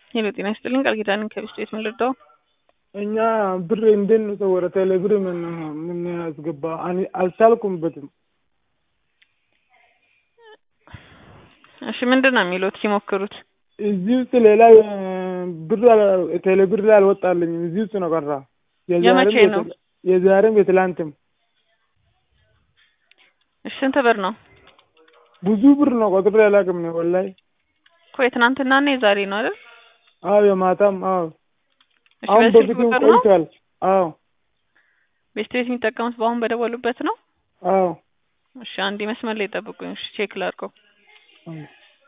ሄሎ ጤና ይስጥልኝ ቃል ኪዳን ከቢስት ቤት ምን ልርዳው? እኛ ብር እንዴት ነው ሰው ወደ ቴሌ ብር ምን ምን ያስገባ አን- አልቻልኩበትም። እሺ ምንድን ነው የሚሉት ሲሞክሩት? እዚህ ውስጥ ሌላ እ፣ ብር አል- ቴሌ ብር ላይ አልወጣልኝም። እዚህ ውስጥ ነው ቀራ። የመቼ ነው? የዛሬም የትላንትም እሺ ስንት ብር ነው? ብዙ ብር ነው ቆጥሬ አላውቅም ነው ወላሂ። እኮ የትናንትና እና የዛሬ ነው አይደል? አዎ የማታም አዎ እሺ አሁን በስልክ በፊትም ቁጥር ነው? ቆይቷል። አዎ ቤስት ቤት የሚጠቀሙት በአሁን በደወሉበት ነው? አዎ እሺ አንዴ መስመር ላይ ጠብቁኝ። እሺ ቼክ ላድርገው። አዎ።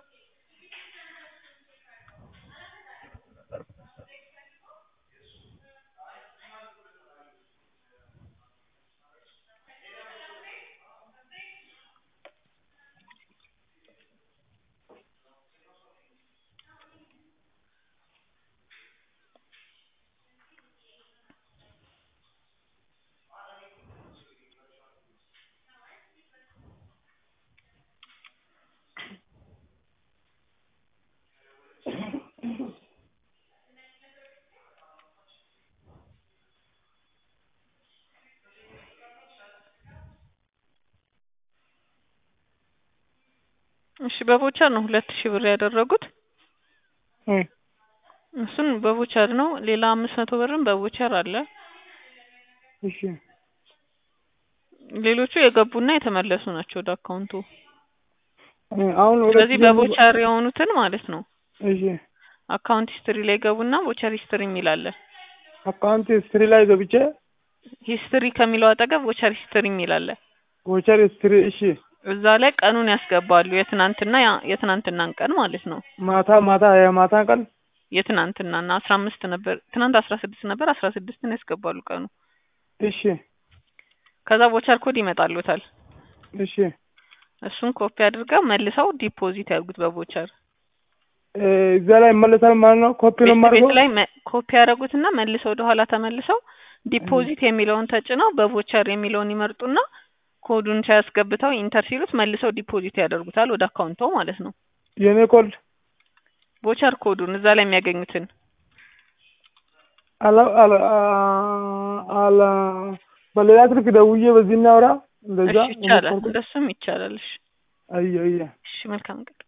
እሺ በቮቸር ነው ሁለት ሺህ ብር ያደረጉት። እ፣ እሱን በቮቸር ነው። ሌላ አምስት መቶ ብርም በቮቸር አለ። እሺ ሌሎቹ የገቡና የተመለሱ ናቸው ወደ አካውንቱ። እ፣ አሁን ሁለት ስለዚህ ሺህ ብር- በቮቸር የሆኑትን ማለት ነው እሺ አካውንት ሂስትሪ ላይ ገቡና ቮቸር ሂስትሪ የሚል አለ። አካውንት ስትሪ ላይ ገብቼ ሂስትሪ ከሚለው አጠገብ ቮቸር ሂስትሪ የሚል አለ። ቮቸር ስትሪ እሺ እዛ ላይ ቀኑን ያስገባሉ። የትናንትና ያ- የትናንትናን ቀን ማለት ነው። ማታ ማታ የማታ ቀን የትናንትናና አስራ አምስት ነበር ትናንት አስራ ስድስት ነበር አስራ ስድስትን ያስገባሉ ቀኑ። እሺ ከዛ ቮቸር ኮድ ይመጣሉታል። እሺ እሱን ኮፒ አድርገው መልሰው ዲፖዚት ያድርጉት በቮቸር እ፣ እዛ ላይ ይመለሳል ማለት ነው። ኮፒ ነው ቤት ቤት የማደርገው። ላይ መ- ኮፒ ያደረጉትና መልሰው ወደ ኋላ ተመልሰው ዲፖዚት የሚለውን ተጭነው በቮቸር የሚለውን ይመርጡና ኮዱን ሲያስገብተው ኢንተር ሲሉት መልሰው ዲፖዚት ያደርጉታል ወደ አካውንቶ ማለት ነው። የኔ ኮድ ቮቸር ኮዱን እዛ ላይ የሚያገኙትን አላ አላ አ- አላ በሌላ ስልክ ደውዬ በዚህ እናውራ እንደዛ እሺ ይቻላል፣ የሞከርኩት። እንደሱም ይቻላል። እሺ አየ አየ እሺ መልካም ቀን